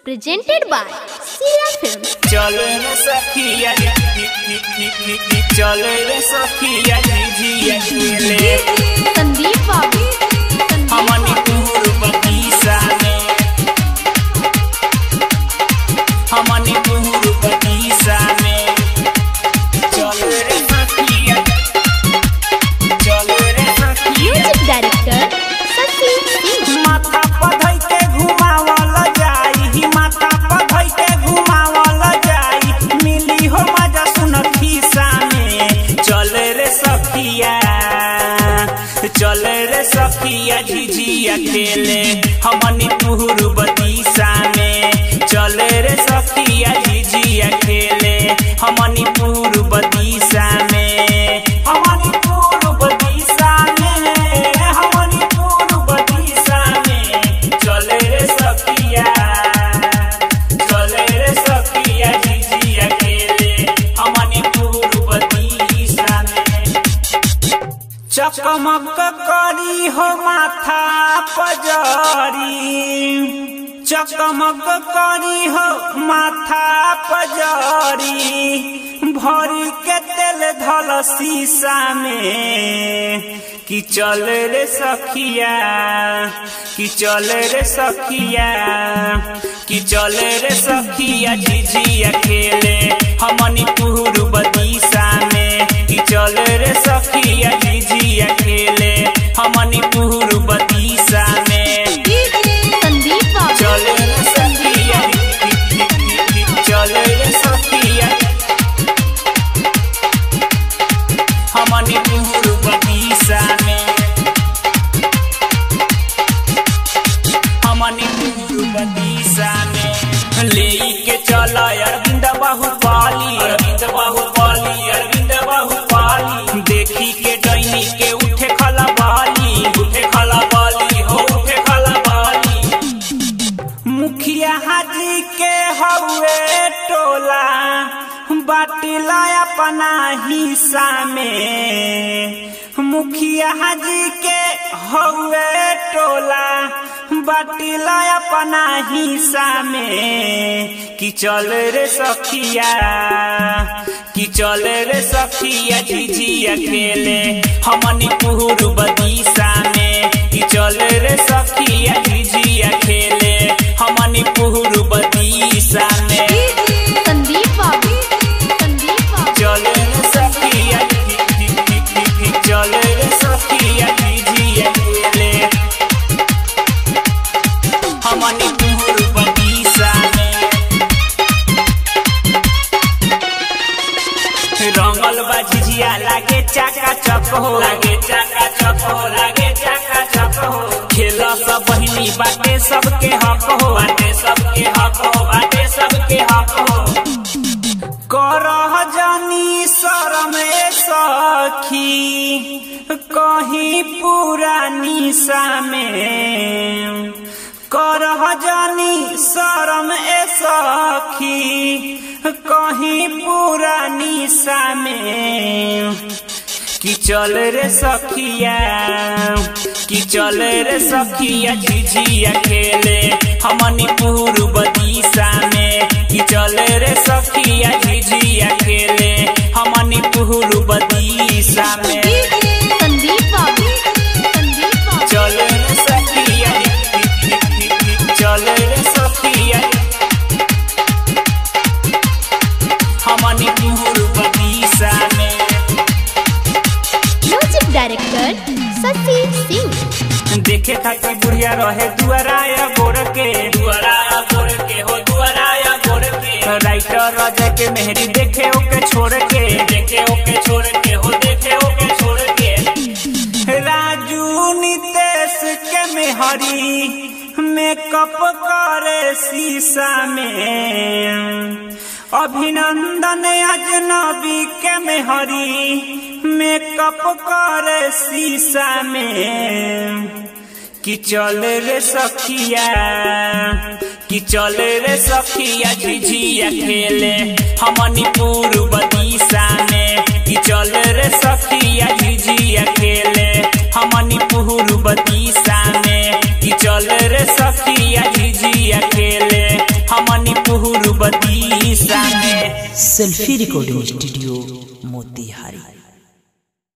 presented by Sira Films. चले रे सखिया चले रे सखिया झिझिया खेले संदीप बाबू हमनी टूर बगीचा में हमनी टूर बगीचा में चले रे सखिया चले रे सखिया म्यूजिक डायरेक्टर शशि सिंह माथा पधई के घुमावल जाई माथा पधई के घुमावल जाई मिली हो मजा सुन खीसा में चले रे सखिया चले रे सखिया झिझिया खेले हमनी टूर बगीचा में चले रे सखिया झिझिया खेले हमनी टूर बगीचा में हमनी टूर बगीचा में हमनी टूर बगीचा में चले रे सखिया चले रे सखिया झिझिया खेले हमनी टूर बगीचा में चकमक करी हो माथा पजरी चकमक करी हो माथा पजरी भरी के तेल धल शीशा में कि चल रे सखिया कि चल रे सखिया कि चल रे सखिया झिझिया खेले हमनी टूर बगीचा में कि चल रे सखिया झिझिया खेले हमनी टूर बगीचा में संदीप बाबू चल रे सखिया चल रे सखिया हमनी टूर बगीचा में हमनी टूर बगीचा में ले के चल अरविंद बाहुबली अरविंद बाहुबली अरविंद बाहुबली देखी के डैनी के उठे खलबाली उठे खलबाली हो उठे खलबाली मुखिया हाजी के हवे टोला बाटिला अपना हिस्सा में मुखिया हाजी के हवे टोला बाटिला अपना हिस्सा में कि चल रे सखिया कि चल रे सखिया झिझिया खेले हमनी पुहर बगीचा में कि चल रे सखिया झिझिया खेले हमनी पुहर बगीचा में संदीप बाबू संदीप बाबू चल रे सखिया चल रे सखिया झिझिया खेले हमनी पुहर बगीचा में रंगल बा झिझिया लागे चाका चक हो लागे चाका चक हो लागे चाका चक हो खेल सब बहिनी बाटे सबके हक हो बाटे सबके हक हो बाटे सबके हक हो करह जानी शरम सखी कहीं पुरानी में करह जानी शरम ए सखी कहीं पुरानी में कि चल रे सखिया कि चल रे सखिया झिझिया खेले हमनी पूर बगीचा में कि चल रे सखिया झिझिया खेले हमनी पूर बगीचा में संदीप बाबू संदीप बाबू चल रे सखिया चल रे सखिया हमनी पूर बगीचा में म्यूजिक डायरेक्टर शशि सिंह देखे खातिर बुढ़िया रहे दुआराया गोर के दुआराया गोर के हो दुआराया गोर के राइटर राजा के मेहरी देखे ओके छोड़ के देखे ओके छोड़ के हो देखे ओके छोड़ के राजू नितेश के मेहरी मेकअप करे शीशा में अभिनंदन अजनबी के मेहरी मेकअप करे शीशा में कि चल रे सखिया कि चल रे सखिया झिझिया खेले हमनी पूर बगीचा में कि चल रे सखिया झिझिया खेले हमनी पूर बगीचा में कि चल रे सखिया झिझिया खेले हमनी पूर्व दिशा में सेल्फी रिकॉर्डिंग स्टूडियो मोतिहारी